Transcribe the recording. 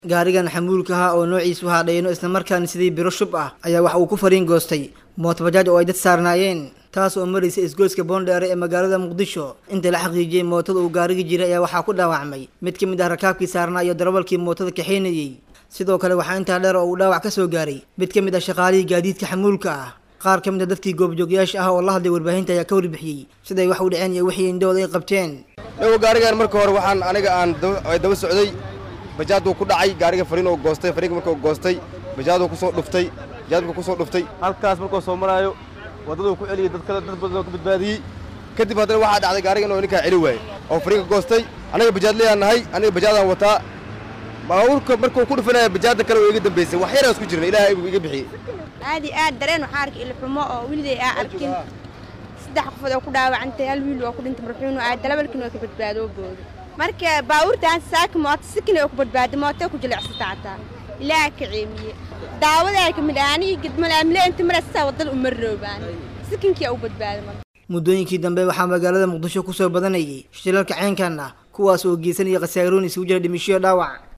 gaarigan xamuulka ahaa oo noociisu haadhayno islamarkaana sidii biro shub ah ayaa waxa uu ku fariin goostay mootobajaaj oo ay dad saarnaayeen taas oo maraysa isgoyska boondheere ee magaalada muqdisho inta la xaqiijiyey mootada uu gaarigi jiray ayaa waxaa ku dhaawacmay mid ka mid ah rakaabkii saarnaa iyo darawalkii mootada kaxaynayey sidoo kale waxaa intaa dheer oo uu dhaawac ka soo gaaray mid ka mid ah shaqaalihii gaadiidka xamuulka ah qaar ka mid a dadkii goobjoogyaasha ah oo la hadlay warbaahinta ayaa ka warbixiyey siday wax u dhaceen iyo wixii indhahooda ay qabteen dhawo gaarigan marka hore waxaan aniga aan daba socday bajaaduu ku dhacay gaariga fariin oo goostay fariinka markuu goostay bajaaduu ku soo dhuftay bajaad markuu ku soo dhuftay halkaas markuu soo maraayo waddaduu ku celiyey dad kale dad badan oo ka badbaadiyey kadib haddana waxaa dhacday gaariga inuu ninkaa celi waayey oo fariinka goostay aniga bajaadlayaan nahay aniga bajaadaan wataa baabuurka markuu ku dhufanaya bajaadda kale oo iga dambaysay wax yaraan isku jirna ilaahay buu iga bixiyey aad iyo aad dareen waxaa arkay ilxumo oo weliday aa arkin saddex qofood oo ku dhaawacantay hal wiil waa ku dhintay marxuunu aad dalabalkiina waa ka badbaadoo booda marka baabuurtaan saaka mooto sikina oo ku badbaaday mooto ku jilicsata hataa ilaaha ka ceemiye daawadaa ka mid ah anigii gadmalaamle inta maraysaa wadada uma roobaan sikinkii u badbaaday marka muddooyinkii dambe waxaa magaalada muqdisho kusoo badanayay shilalka ceenkan ah kuwaas oo geysanaya khasaaroon isugu jira dhimishoyo dhaawac